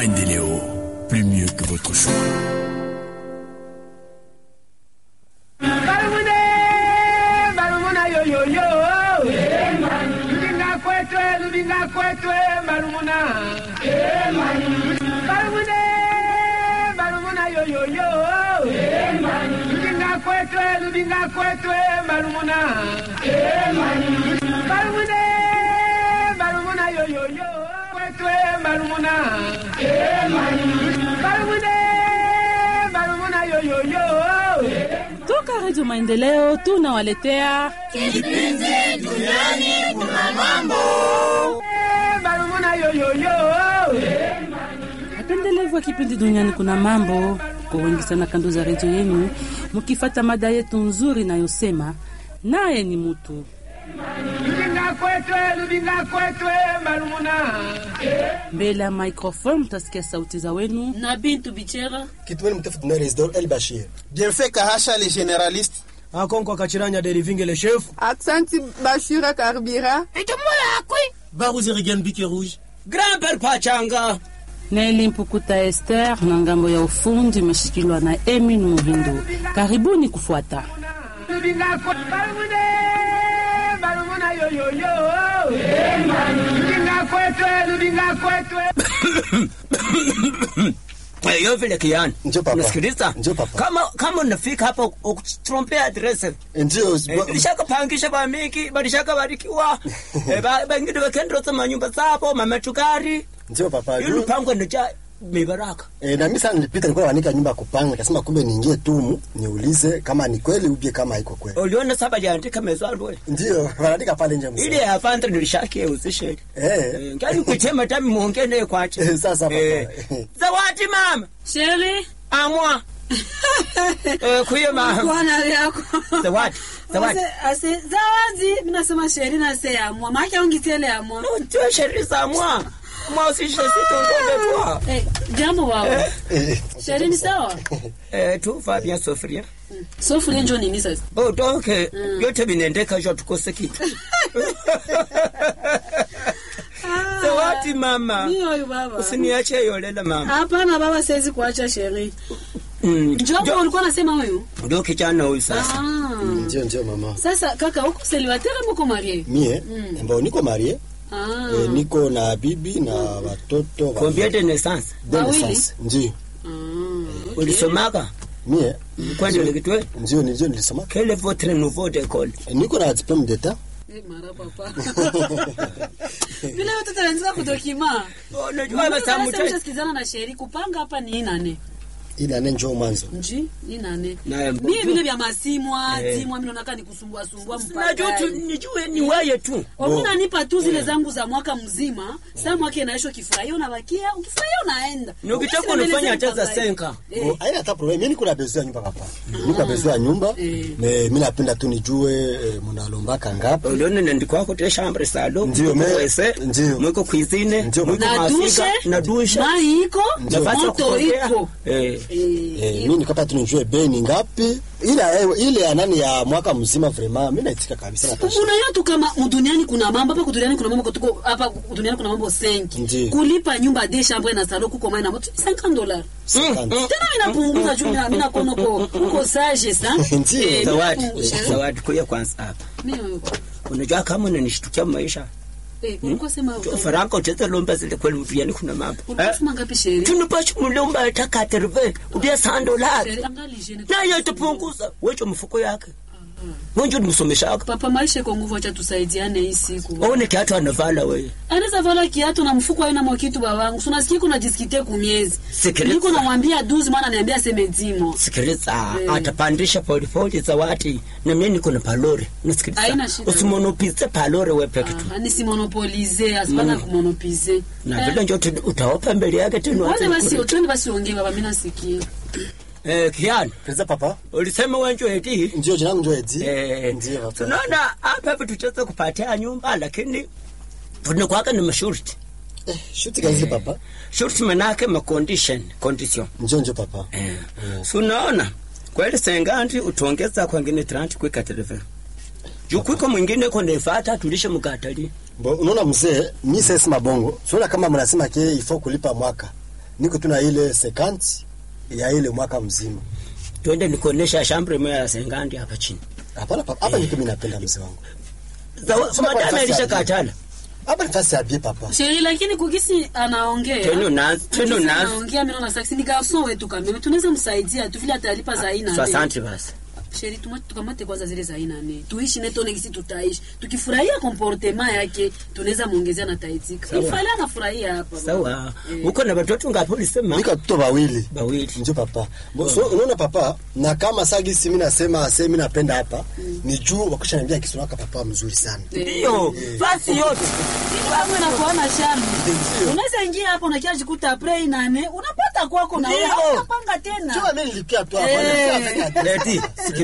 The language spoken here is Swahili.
Maendeleo, plus mieux que votre choix. Balumune, balumuna yo yo yo. Lubinga kwetwe, lubinga kwetwe, balumuna. Balumune, balumuna yo yo yo. Lubinga kwetwe, lubinga kwetwe, balumuna. Balumune, balumuna yo yo yo. Kwetwe, balumuna. Balumune, balumuna yo yo yo. Toka Redio Maendeleo tunawaletea Balumuna yo yo yo. wapendelevu wa kipindi Duniani Kuna Mambo. Kwa wengi sana kando za redio yenu, mukifata mada yetu nzuri inayosema naye ni mutu. Lubinga kwetwe, lubinga kwetwe, balumuna. Mbele ya microphone mutasikia sauti za wenu na Bintu Bichera. Kitweli mtafuta na Resdor El Bashir. Bienfait Kahasha le généraliste. Akonko Kachiranya Derivinge le chef. Aksanti Bashira Karbira. Baruzi Rigan Bique Rouge. Grand-père Pachanga. Neli Mpukuta Esther na ngambo ya ufundi imeshikiliwa na Emin Muhindo. Karibuni kufuata. Lubinga kwetwe, balumune, balumuna yo yo yo. Lubinga kwetwe, lubinga kwetwe. Yo vile kiani. Ndio papa. Unasikiliza? Ndio papa. Kama kama unafika hapa ukutrompea adresse. Ndio. Eh, Bilishakapangisha bamiki, balishaka barikiwa. Eh, ba- Bangine bakendroza manyumba zabo, mamatukari. Ndio papa. Yule Juu- pango ndio mibaraka. Eh, na mimi sana nilipita nilikuwa naandika nyumba ya kupanga, nikasema kumbe niingie tumu niulize kama ni kweli ubie kama haiko kweli. Uliona saba liandika mezalwe. Ndio, wanaandika pale nje mzee. Ile ya fanta nilishakia uzishe. Eh. Ngani kuchema tami muongee naye kwache. Eh, sasa papa. Eh. Zawadi mama. Sheri. Amwa. Eh, kuye mama. Bwana yako. Zawadi. Zawadi. Ase, ase, zawadi. Mimi nasema Sheri na se ya mwa. Maki ongitele ya mwa. Ndio sheria za mwa. Mwa usishe sitongobe twa. Eh, jambo baba. Eh, Sheri ni sawa? Eh, tu va bien sofria. Sofuria njoo nini sasa? Oh, donc eh, yote vinaendeka jo tukose kitu. Zawadi mama. Mimi huyu baba. Usiniache yolela mama. Hapana baba, siwezi kuacha Sheri. Mm. Njoo ulikuwa unasema huyu? Ndio kijana huyu sasa. Ah. Ndio ndio mama. Sasa kaka, uko célibataire ama uko marié? Mie, ambao niko marie, Ah. eh, niko na bibi na watoto wa- Combien de naissance? de Wawili? naissance. Ndio. Ulisomaka? Mie, Kwani ulikitwe? ndio ndio nilisoma. Quel est votre nouveau d'école? Eh, Niko na diplome d'etat. Eh, mara papa. Vile watoto wanaanza kudokima. Unajua basa mtu. Mshasikizana na Sheri kupanga hapa ni nane. Ile ane njoo mwanzo. Nji, ni nane. Na Mimi vile vya masimwa, Eh. timwa mimi naona nikusumbua sumbua Najua mpaka. tu nijue ni wewe tu. Wakuna nipa tu zile zangu za mwaka mzima, saa mwaka inaisha ukifurahia unabakia, ukifurahia unaenda. Ni ukitaka Ukisema unafanya mbele hata za zangu senka. Eh. Oh, haina hata problem. Mimi niko na besoin ya nyumba papa. Niko na besoin ya nyumba. Eh. Me mimi napenda tu nijue eh, mnalombaka ngapi. ulione nandikwa te chambre salo Ndio, me- wese ndio. mwiko cuisine Ndio, mwiko Na mafika dushe, na dushe mai iko, nafasi ya moto kupokea. iko. eh Eh, Eh, mimi nikapa tu nijue bei ni ngapi. Ile ile ya nani ya mwaka mzima vraiment mimi naitika kabisa na tashi. unajua tu kama duniani kuna mambo hapa duniani kuna mambo tuko hapa duniani kuna mambo senki Ndiyo. kulipa nyumba de chambre na salon kuko mai na moto 50 dollars Sakante. tena minapunguza juu mina mina kono ko uko sage sa Ndiyo. Eh, zawadi minapunguza. zawadi kuya kwanza hapa Mimi- unajua kama unanishtukia maisha eh, ulikuwa sema faranga utaweza lomba zile kweli mtuyani kuna mambo ulikuwa sema ngapi sheri tunupashi mulomba hata katerve udia sandolari Sheri, angali jeni. naye tupunguza wecho mfuko yake wenjo nimsomeshaka papa maisha iko nguvu acha tusaidiane hii siku aone kiatu anavala wewe anaweza vala kiatu na mfuko aina mwakitu babangu sunasikia kuna jisikite kumiezi Sikiliza. niko namwambia duzi mwana niambia seme dimo sikiliza Eh. atapandisha polipoli zawadi na mimi niko na palore nasikiliza Haina shida. usimonopize palore we peke tu Ah, nisimonopolize asipana kumonopize na vile njo tu- utaopa mbele yake tena Wacha wacha basi nikule. twende basi ongee baba mimi nasikia. eh kiani Pesa papa. ulisema wenjo eti Ndio jina langu ndio Edi. eh Ndio papa. tunaona hapa vitu tutaweza kupatia nyumba lakini tunakwaka ni mashurti Eh, shuti kazi papa. shurti manake ma condition condition Ndio ndio papa. eh so unaona kweli senganti utongeza kwengine 30 kwika telefoni juu kwiko mwingine ko nefata tulishe mkatali Bo, unaona mzee, mi sasa mabongo. Sio kama mnasema ke ifo kulipa mwaka. niko tu na ile sekanti ya ile mwaka mzima twende nikuonesha shambre moya ya sengandi hapa chini hapana papa hapa niko mimi napenda mzee wangu Zawa- Sema kwa madame nafasi ya alishakatala hapa ni fasi ya bie papa sheri lakini kugisi anaongea Tenu nazi, tenu Kugisi nazi. anaongea mimi naona saksi ni garson wetu kameme tunaweza msaidia tu vile atalipa za aina nne. 60 basi sheri tuma- tukamate kwanza zile za aina nne tuishi netone gisi tutaishi tukifurahia komportema yake tunaweza muongezea na taitika Sawa. ifale anafurahia hapa sawa Eh. uko na watoto ngapi ulisema niko watoto wawili bawili njo papa Bo- so unaona papa na kama sagisi mimi nasema se mimi napenda hapa ni juu wakisha niambia kisunaka papa mzuri sana ndio fasi yote kama nakuona shami unaweza ingia hapo na kiasi kuta pray nane unapata kwako na wewe Ndio. unapanga tena Jua mimi nilikia tu hapa Eh. nilikia tu hapa. leti sikia